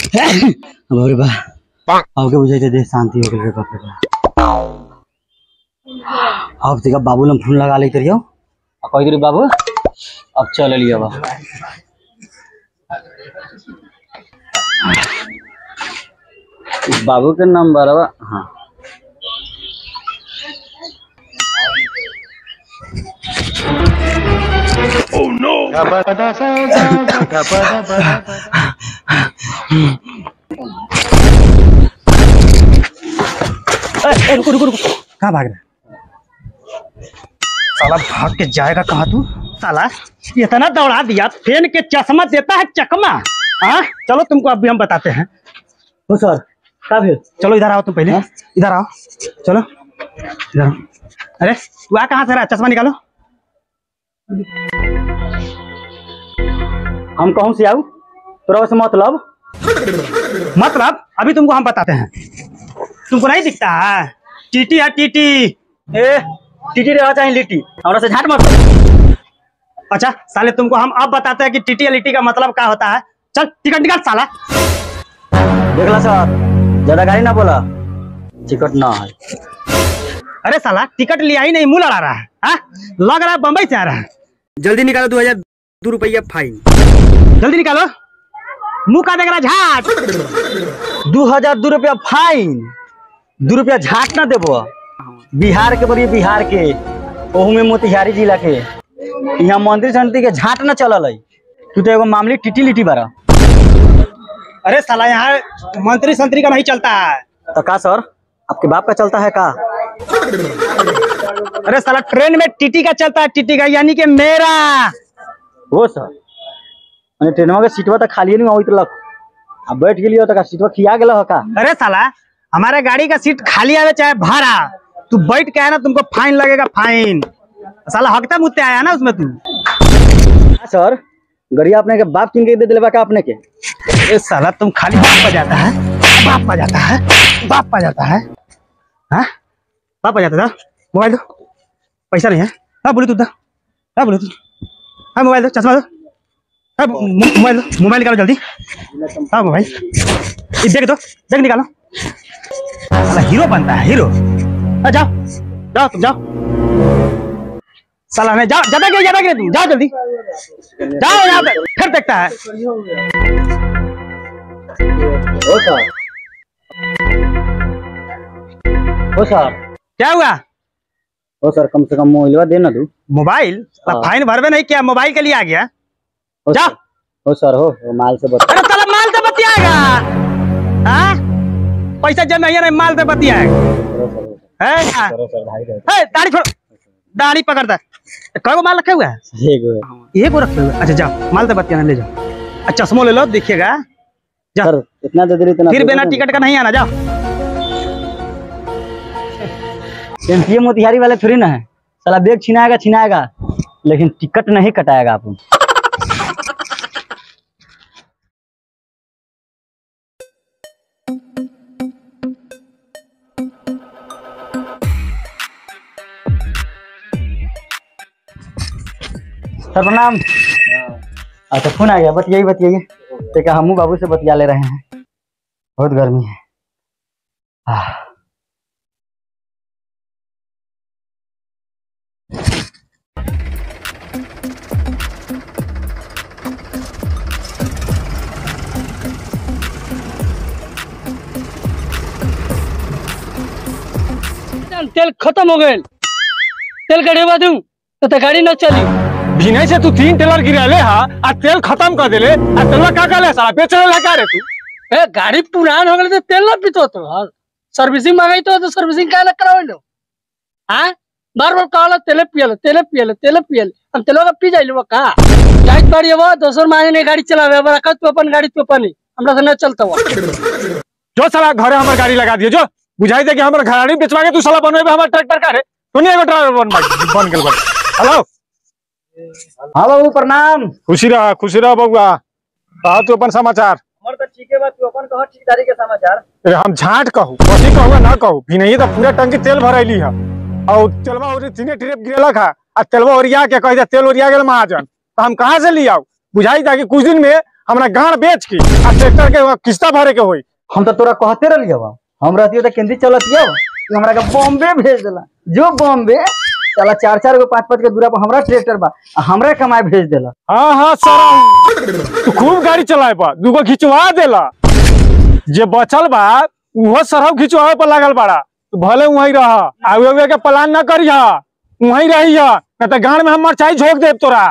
बाबरे बा अब के बुझाइते देह शांति हो गेल रे बाप रे बा अब तेका बाबू लम फोन लगा ले करियो आ कह दे रे बाबू अब चल लिया बा बाबू के नंबर बा हाँ ए, ए, रुको रुको रुको कहाँ भाग रहा साला भाग के जाएगा कहाँ तू साला इतना दौड़ा दिया फेन के चश्मा देता है चकमा हाँ चलो तुमको अभी हम बताते हैं हो सर क्या फिर चलो इधर आओ तुम पहले इधर आओ चलो इधर आओ अरे तू आ कहाँ से रहा चश्मा निकालो हम कहूँ से आऊ तोरा से मतलब मतलब अभी तुमको हम बताते हैं तुमको नहीं दिखता है टीटी है टीटी ए टीटी रहा चाहे लिट्टी हमरा से झाट मत करो। अच्छा साले तुमको हम अब बताते हैं कि टीटी या लिट्टी का मतलब क्या होता है चल टिकट निकाल साला देखला सर ज्यादा गाड़ी ना बोला टिकट ना है अरे साला टिकट लिया ही नहीं मुंह लड़ा रहा है हाँ? लग रहा है बम्बई से आ रहा है जल्दी निकालो दो हजार दो रुपया फाइन जल्दी निकालो मुंह का देख रहा झाट दू हजार दू रुपया फाइन दू रुपया झाट ना देबो बिहार के बड़ी बिहार के ओहू में मोतिहारी जिला के यहाँ मंदिर संति के झाट न चलल है तू तो एगो मामूली टिटी लिटी बारा अरे साला यहाँ मंत्री संतरी का नहीं चलता है तो का सर आपके बाप का चलता है का अरे साला ट्रेन में टीटी का चलता है टीटी का यानी कि मेरा हो सर मैंने ट्रेनवा के सीटवा तो खाली नहीं होइत लक अब बैठ गेलियो तो का सीटवा खिया गेल हो का अरे साला हमारे गाड़ी का सीट खाली आवे चाहे भाड़ा तू बैठ के आया ना तुमको फाइन लगेगा फाइन साला हकता मुत्ते आया ना उसमें तू सर गड़िया अपने के बाप किन के दे दिले बा का अपने के ए साला तुम खाली बाप पर जाता है बाप पर जाता है बाप पर जाता है हाँ बाप पर जाता है मोबाइल दो पैसा नहीं है हाँ ब्लूटूथ दो हाँ ब्लूटूथ हाँ मोबाइल दो चश्मा दो हाँ मो- मोबाइल दो मोबाइल निकालो जल्दी हाँ मोबाइल ये देख दो देख निकालो साला हीरो बनता है हीरो हाँ, जाओ जाओ तुम जाओ साला नहीं जाओ ज्यादा गिरे ज्यादा गिरे तुम जाओ जल्दी जाओ यहाँ पे फिर देखता है ओ सर ओ सर क्या हुआ ओ सर कम से कम मोबाइलवा दे ना तू मोबाइल हाँ। फाइन भरवे नहीं किया मोबाइल के लिए आ गया ओ जा। सर- ओ सर हो वो माल से बता अरे साला माल से बतियाएगा हाँ पैसा जब नहीं है नहीं माल से बतियाएगा करो सर हो सर, है क्या? करो सर भाई रहते है, दाढ़ी छोड़ दाढ़ी पकड़ता है कई गो माल रखे हुए हैं एक है। एक गो रखे हुए हैं। अच्छा जाओ माल से बतियाना ले जाओ अच्छा चश्मो ले लो देखिएगा जा। सर इतना दे दे इतना फिर दे बिना दे। टिकट का नहीं आना जाओ एमपीए मोतिहारी वाले थोड़ी ना है साला बैग छिनाएगा छिनाएगा लेकिन टिकट नहीं कटाएगा आप सर प्रणाम अच्छा फोन आ गया बतियाइए बतियाइए देखा हमू बाबू से बतिया ले रहे हैं बहुत गर्मी है आह तेल खत्म हो गए तेल गड़ेवा दूं तो, तो गाड़ी न चली भिने से तू तीन टेलर गिराले हा आ तेल खत्म कर देले आ तेलवा का काले साला बेचने लगा रे तू ए गाड़ी पुरान हो गए तो तेल न पीतो तो हाँ, सर्विसिंग मंगाई तो, तो सर्विसिंग का करावे लो हाँ बार बार कहला तेले पियल तेले पियल तेले पियल हम तेलो का पी जाइलो का जाइत बाड़ी वो दोसर माने ने गाड़ी चलावे बड़ा कत तू अपन गाड़ी तू अपन ही। हमरा से न चलता वो जो साला घरे हमर गाड़ी लगा दियो जो बुझाई दे कि हमर घराड़ी बेचवा के तू साला बनवे हमर ट्रैक्टर का रे तू नहीं एगो ड्राइवर बन बन गेल बन हेलो हाँ बाबू प्रणाम खुशी रह खुशी रह बउआ कहा तू अपन समाचार हमर तो ठीक है बात तू अपन कह ठेकेदारी के समाचार अरे हम झाट कहू कथी कहू ना कहू भी नहीं तो पूरा टंकी तेल भरैली है और तेलवा और तीने ट्रिप गिरेलक है आ तेलवा ओरिया के कह दे तेल ओरिया गेल महाजन तो हम कहाँ से ले आऊ बुझाई था कि कुछ दिन में हमरा गाड़ बेच के आ ट्रैक्टर के किस्ता भरे के होई हम तो तोरा कहते रहिए बा हम रहती तो केंद्री चलतिया तू हमरा के बॉम्बे भेज देला जो बॉम्बे चला चार चार गो पाँच पाँच के दूरा पर हमरा ट्रैक्टर बा आ हमरा कमाए भेज देला हाँ हाँ सर तू खूब गाड़ी चलाए बा दूगो खिंचवा देला जे बचल बा उहो सरहब खिंचवावे पर लागल बाड़ा तू भले वहीं रह आगे आगे के प्लान न करिह वहीं रही न तो गाड़ में हम मरचाई झोंक देब तोरा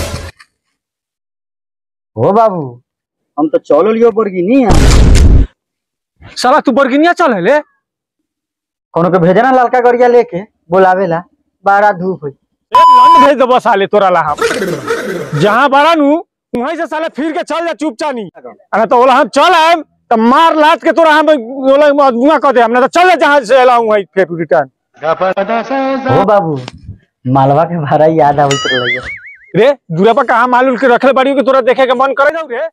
हो बाबू हम तो चलो लियो बोर्गिनी है साला तू बरगिनिया चल ले कोनो के भेजना लड़का गरिया लेके बोलावेला बारा धूप हुई ए, लंड भेज देबो साले तोरा ला हम जहाँ बड़ा नु वहीं से साले फिर के चल जा चुपचानी अगर तो ओला हम चल आएम तो मार लाद के तोरा हम ओला मजबूआ कर दे हमने तो चल जा जहाँ से एला वहीं फिर रिटर्न हो बाबू मालवा के भाड़ा याद आवत रहिए रे दूरा पर कहा मालूल के रखले बाड़ी के तोरा देखे के मन करे जाऊ रे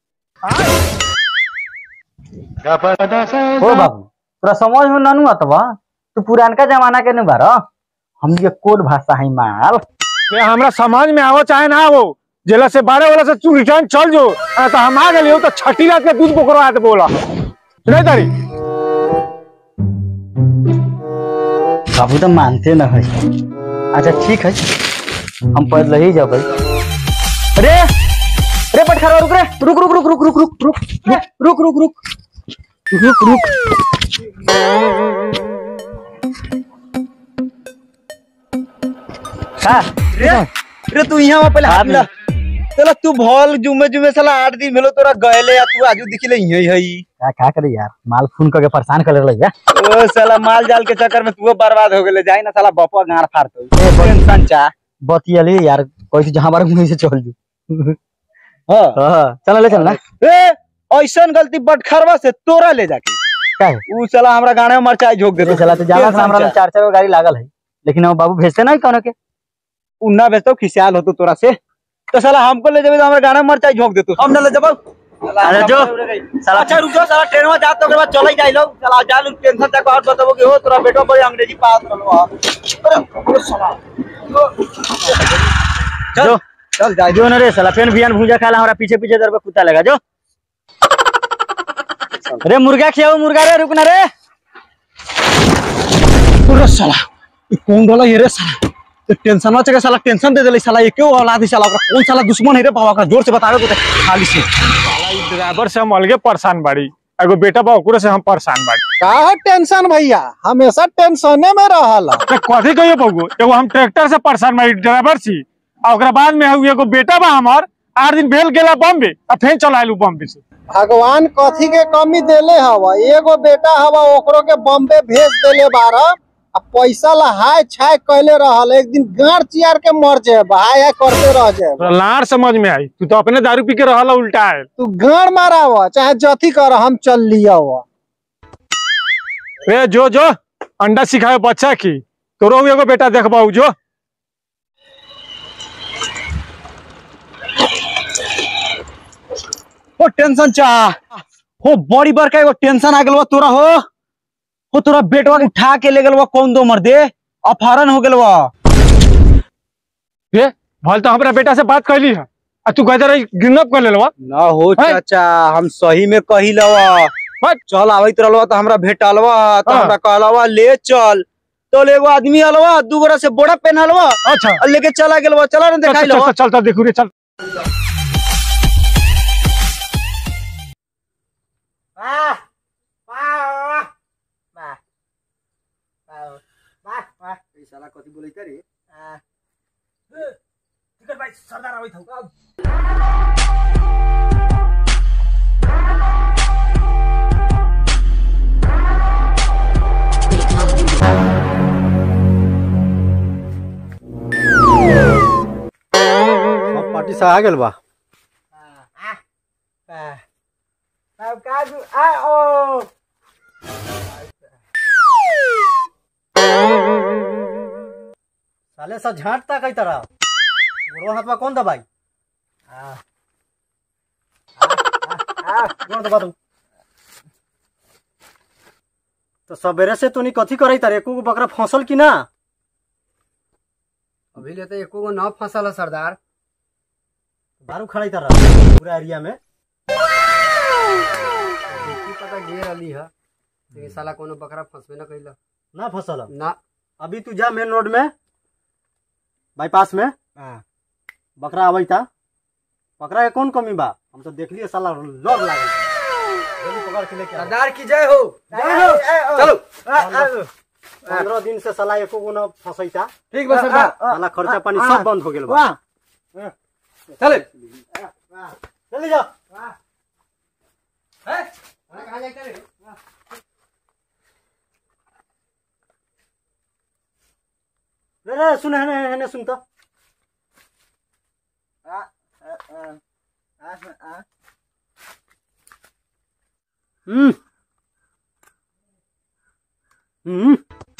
हो बाबू तोरा समझ में ननु अतवा तू पुरानका जमाना के न बारा हम ये कोड भाषा है माल रे हमरा समझ में आवो चाहे ना आवो जेला से बारह वाला से तू रिटर्न चल जो आ तो हम आ गए हो तो छठी रात के दूध पकड़वा दे बोला सुने तारी बाबू तो मानते न है अच्छा ठीक है हम पैदल ही जाब अरे अरे पटखरा रुक रे रुक रुक रुक रुक रुक रुक रुक रुक रुक रुक रुक रुक रुक का रे रे तू यहाँ पहले हाथ मिला चलो तू भल जुमे जुमे साला आठ दिन भेलो तोरा गएले या तू आजू दिखले यही हई का का करे यार माल फोन करके परेशान कर ले या ओ साला माल जाल के चक्कर में तू बर्बाद हो गेले जाई ना साला बपवा गाड़ फाड़ तो टेंशन चा बतियाली यार कोई जहां हमारे मुंह से चल जू हां हां चल ले चल ना ए ऐसन गलती बटखरवा से तोरा ले जाके का है ऊ साला हमरा गाने में मरचाई झोक ये देतो चला तो जाला हमरा में चार चार गो गाड़ी लागल है लेकिन हम बाबू भेजते नहीं कोनो के उन्ना भेजतो खिसियाल होतो तोरा से तो साला हमको ले जाबे तो हमरा गाने में मरचाई झोक देतो हम न ले जब अरे जो साला अच्छा रुक जाओ साला ट्रेन में जात तो ओकर बाद चले जाई लो साला जा लो टेंशन तक और बताबो कि हो तोरा बेटो पर अंग्रेजी पास रहलो अरे ओ साला जो चल जा जो न रे साला फेन बियान भूजा खाला हमरा पीछे पीछे दरबे कुत्ता लगा जो अरे मुर्गा खियाओ मुर्गा रे रुक ना रे अरे साला ई कौन डला ये रे साला तो टेंशन में चके साला टेंशन दे देले साला ये क्यों औलाद है साला ओकरा कौन साला दुश्मन है रे बाबा का जोर से बतावे तो खाली से साला ई ड्राइवर से हम अलगे परेशान बाड़ी एगो बेटा बा ओकरे से हम परेशान बाड़ी का है टेंशन भैया हमेशा टेंशने में रहल तो कथी कहियो बगु एगो हम ट्रैक्टर से परेशान बाड़ी ड्राइवर छी आ ओकरा बाद में हउ एगो बेटा बा हमर आठ दिन भेल गेला बम्बे आ फेन चल आइलू बम्बे से भगवान कथी के कमी देले हवा एगो बेटा हवा ओकरो के बॉम्बे भेज देले बारह आ पैसा ला हाय छाय कैले रहल एक दिन गाड़ चियार के मर जाए हाय हाय करते रह जाए तोरा लाड़ समझ में आई तू तो अपने दारू पी के रहल उल्टा है तू गाड़ माराव चाहे जथी कर हम चल लिया रे जो जो अंडा सिखाए बच्चा की तोरो हउ एगो बेटा देखबाऊ जो हो टेंशन चा हो बड़ी बड़का एगो टेंशन आ गेल बा तोरा हो हो तोरा बेटवा के उठा के ले गेल बा कौन दो मर दे अपहरण हो गेल बा रे भल तो हमरा बेटा से बात कैली है आ तू कहते रही गिनअप कर लेलवा ना हो है? चाचा हम सही में कही लवा हट। चल आवत रहलवा तो हमरा भेटलवा तो हाँ। हमरा कहलवा ले चल तो एगो आदमी अलवा दू गोरा से बोरा पहनलवा अच्छा और लेके चला गेलवा चला ना चल देखाई चल लवा चल चल देखू रे चल साला कथी बोलैते रे सब पार्टी से आ गेल बा साले सा झांटता कई तरह गोड़वा हाथ में कौन दबाई आ आ आ कौन दबा दू तो सवेरे से तूनी कथी करई तारे एको गो बकरा फंसल कि ना अभी ले तो एको गो न फसल है सरदार दारू खड़ाई तरह पूरा एरिया में दे रही है लेकिन साला कोनो बकरा फंसबे न कैला ना फसल ना अभी तू जा मेन रोड में बाईपास में बकरा अबै था बकरा के कौन कमी बा हम तो देख लिए साला लड़ लागल जल्दी पकड़ के लेके आ। सरदार की जय हो जय हो चलो पंद्रह दिन से साला एको गो न फंसैता ठीक बा सरदार साला खर्चा पानी सब बंद हो गेल बा चले जल्दी जा रे रे सुन हेने हेने सुन तो हम्म हम्म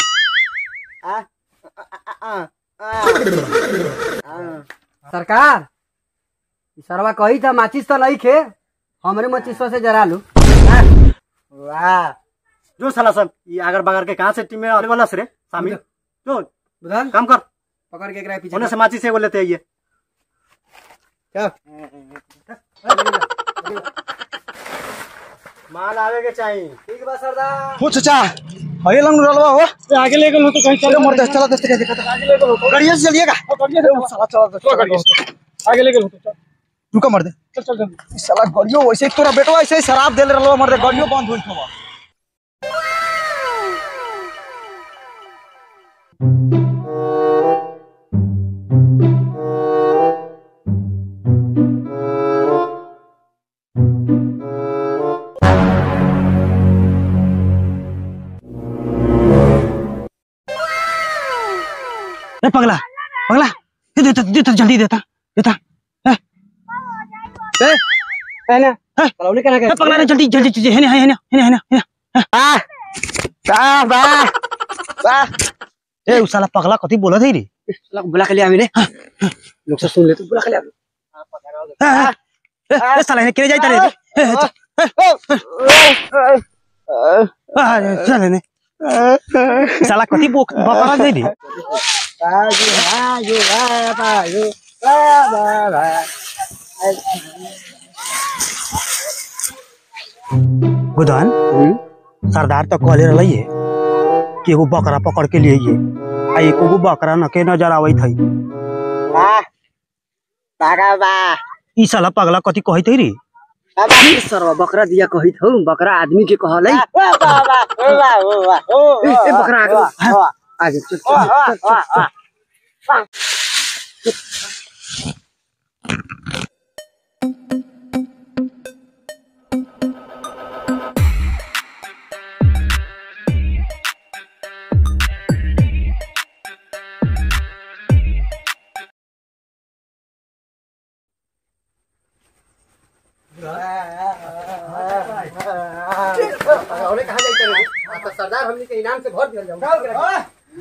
सरकार ई सरवा कही था माचिस तो नहीं खे हमरे माचिस से जरा लू वाह जो साला सब ये अगर बगर के कहाँ से टीम में आने वाला से रे शामिल जो बुधन काम कर पकड़ के एकरा पीछे होने से माची से वो लेते आइए क्या माल आवे के चाहिए ठीक बा सरदार हो चाचा अरे लंग रलवा हो आगे ले गल हो तो कहीं अरे मरते चला दस्ते क्या दिक्कत गाड़िया से चलिएगा साला चला दस्ते आगे ले गल हो तो रुका मर दे चल चल जल्दी साला गाड़ियो वैसे ही तोरा बेटवा ऐसे ही शराब दे रलवा मर दे गाड़ियो बंद होई थवा ए पगला पगला ये देता देता जल्दी देता देता ए पहले ए, कलौनी करा के ए पगला रे जल्दी जल्दी जल्दी हेने हेने हेने हेने हेने आ बा बा बा ए उ साला पगला कथी बोलत है रे साला को बुला के ले आवे ने लोग से सुन ले तू बुला के ले आवे ए, ए, ए, ए साला हेने केरे जाइता रे ए, ए, चल, ए, आ, चल हेने साला कथी बोक बकरा दे रे गुदान सरदार तो कहले रही है कि एगो बकरा पकड़ के लिए आ एको गो बकरा न के नजर आवत है ई साला पगला कथी कहत है रे सरवा बकरा दिया कही थो बकरा आदमी के कहले ए ए, बकरा आगे हाँ, आगे चल चल चल, चल, चल। सरदार हमनी के इनाम से भर दिया जाऊंगा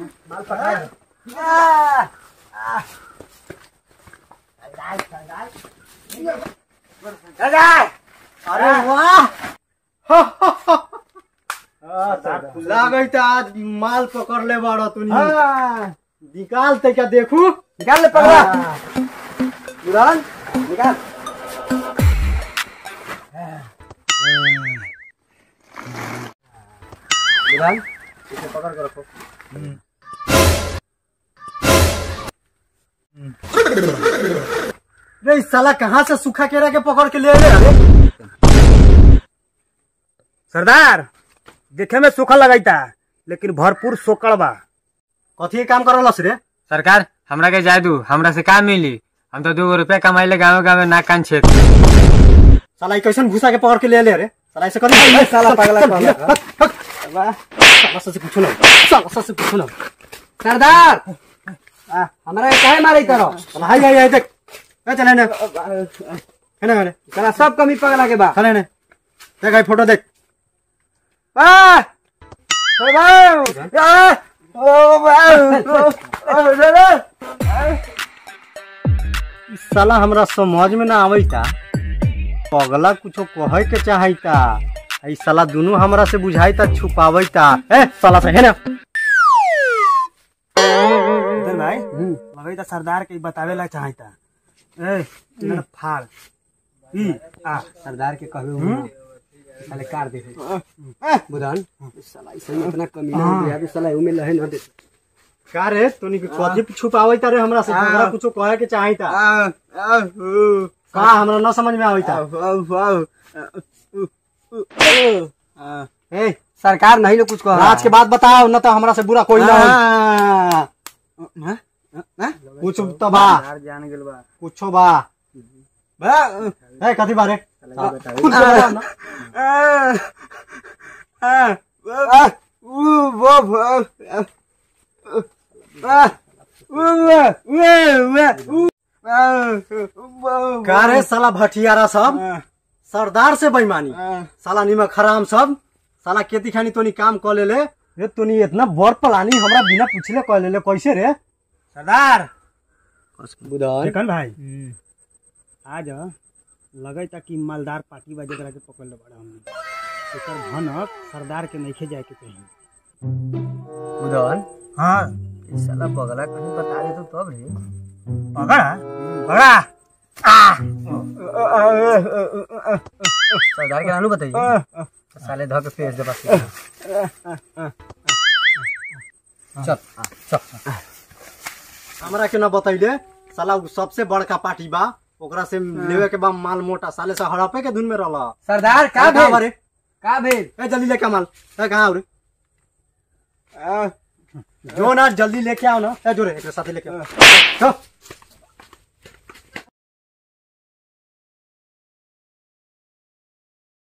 अरे वाह लागत आज माल पकड़ ले बाड़ो तू निकाल ते क्या देखू निकाल ले पकड़ा बुरान निकाल बुरान इसे पकड़ कर रखो रे इस साला कहाँ से सूखा केरा के पकड़ के ले ले अरे सरदार देखे में सूखा लगाईता लेकिन भरपूर सोकड़ बा कथी के काम करलस रे सरकार हमरा के जाय दू हमरा से का मिली हम तो दू रुपया कमाइले गाँव गाँव नाक कान छेद साला ई कैसन घुसा के पकड़ के ले ले रे साला ऐसे करी साला पागला साला से पूछो ना साला से पूछो ना सरदार आ, हमरा के काहे मारे तरो साला हाय हाय हाय देख ए चले ने है ना है साला सब कमी पगला के बा चले ने देख भाई फोटो देख आ ओ भाई आ ओ भाई ई साला हमरा समझ में ना आवैता पगला कुछो कहे के चाहैता ई साला दोनों हमरा से बुझाइता छुपावैता ए साला से है ना इधर भाई लगैता सरदार के बतावे ला चाहैता ए इधर फाड़ ई आ सरदार के कहबे साले कार दे बुधान साला ऐसे ही इतना कमी ना हो गया साला एहू में लहे ना दे का रे तोनी के कथी छुपावई तारे हमरा से हमरा कुछो कहे के चाही ता का हमरा न समझ में आवई ता ए सरकार नहीं ना कुछ कह राज के बात बताओ न तो हमरा से बुरा कोई ना हो कुछ तो बा जान गेल बा कुछो बा ए कथी बारे कुछ बता ना का रे साला भटियारा सब सरदार से बेईमानी साला निमक हराम सब साला खेती खानी तोनी काम क लेले रे तोनी इतना बड़ प्लानी हमरा बिना पूछले क लेले कैसे रे सरदार बुधान देखन भाई आज लगे ता कि मालदार पार्टी बा जकरा के पकड़ ले बड़ा हमने एकर भनक सरदार के नइखे जाए के कहीं बुधान हाँ ई साला पगला कहीं बता दे तो तब रे पकड़ा पकड़ा सरदार के नानू बताइए साले धो के फेस दे बस चल चल हमरा के न बतैले साला उ सबसे बड़का पार्टी बा ओकरा से लेवे के बा माल मोटा साले से हड़पे के धुन में रहला सरदार का का भेल बारे का भेल ए जल्दी लेके आ माल ए कहां हो रे जो ना जल्दी लेके आओ ना ए जो रे एकरे साथे लेके आओ चल